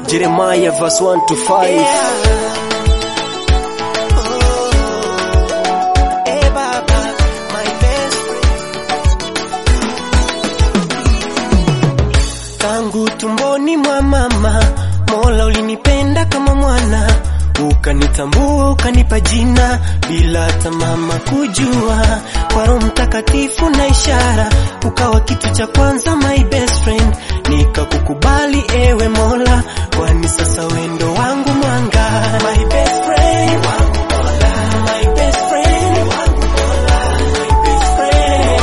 Jeremiah verse 1 to 5. Tangu tumboni mwa mama, Mola ulinipenda kama mwana, ukanitambua ukanipa jina bila hata mama kujua. Kwa Roho Mtakatifu na ishara, ukawa kitu cha kwanza, my best friend, nikakukubali ewe Mola, kwani sasa wendo wangu mwanga, my best friend, wangu Mola, my best friend, wangu Mola, my best friend,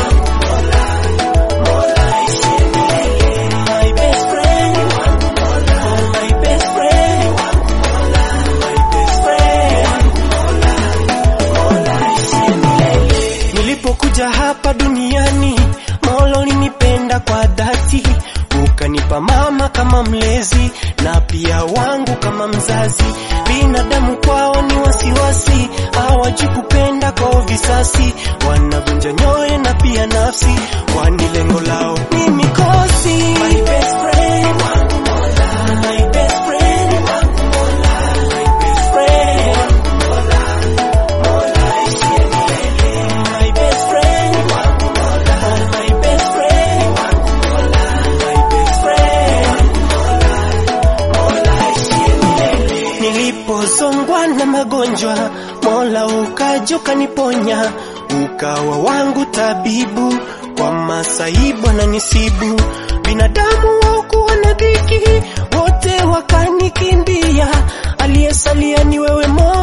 Mola ishie milele, my best friend, wangu Mola, my best friend, wangu Mola, my best friend, Mola ishie milele. Nilipokuja hapa duniani, Mola ulinipenda kwa dhati, ukanipa mama kama mlezi na pia wangu kama mzazi. Binadamu kwao ni wasiwasi, hawajui kupenda kwa visasi, wanavunja nyoyo na pia nafsi, kwani lengo lao ni mikosi. My best friend, wangu Mola, my best friend, wangu Mola, my best friend, wangu Mola, Mola ishie milele. My best friend, wangu Mola, my best friend, wangu Mola, my best friend, Mola ishie milele. Nilipozongwa na magonjwa, Mola ukaja ukaniponya, ukawa wangu tabibu kwa masaibu na nisibu. Binadamu wakuwa na dhiki, wote wakanikimbia, aliyesalia ni wewe Mola.